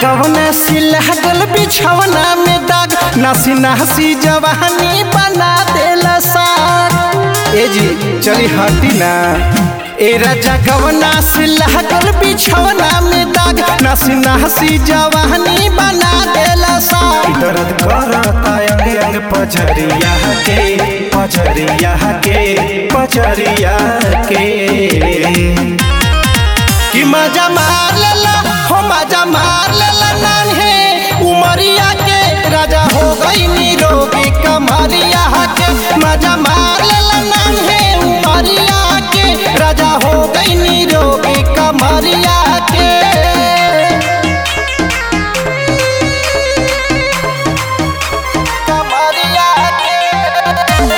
जगवना सिलहगल बिछवना में दाग नासी नासी जवानी बना देला साग ए जी चली हटी ना ए राजा गवना सिलहगल बिछवना में दाग नासी नासी जवानी बना देला साग दर्द करता अंग अंग पजरिया के पजरिया के पजरिया के कि मजा मार लेला हो मजा मार लेला नान्हे उमरिया के राजा हो गई निरोगी कमरिया के मजा मार लेला नान्हे उमरिया के राजा हो गई निरोगी कमरिया के कमरिया के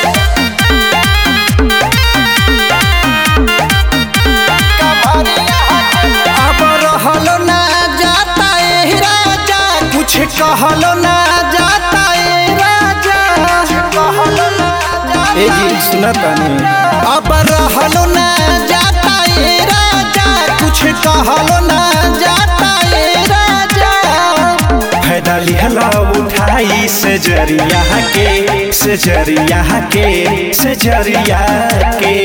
अब रहलो ना जाता ए राजा कुछ कहलो ना जाता ए राजा कहलो ना ए जी सुना तानी अब रहलो ना जाता ए राजा कुछ कहलो ना जाता ए राजा फायदा लिहला उठाई से जरिया के से जरिया के से जरिया के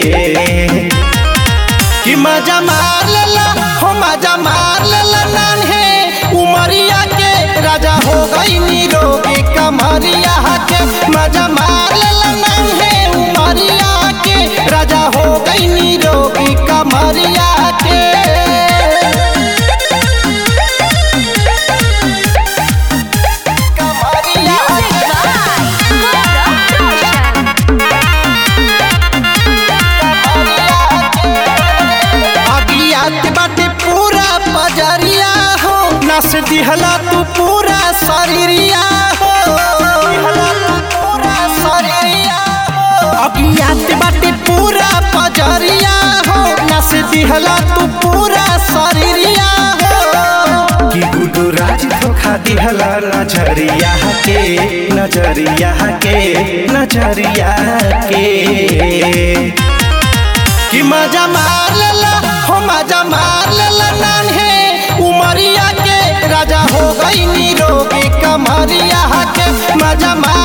कि मजा मार लेला हो मजा मार लेला नान्हे उमरिया के राजा हो गई निरोगी कमरिया के मजा मार लेला नान्हे उमरिया के राजा हो गई निरोगी कमरिया के कमरिया अगियात बाटे पूरा बजरिया हो नस दिहला तू पूरा शरीरिया हो अगियात बाटे पूरा बजरिया हो नस दिहला तू पूरा शरीरिया हो कि गुडू राज धोखा दिहला नजरिया के नजरिया के नजरिया के कि मजा मार लेला हो मजा मार लेला नान्हे उमरिया के राजा हो गई निरोगी कमरिया के मजा मार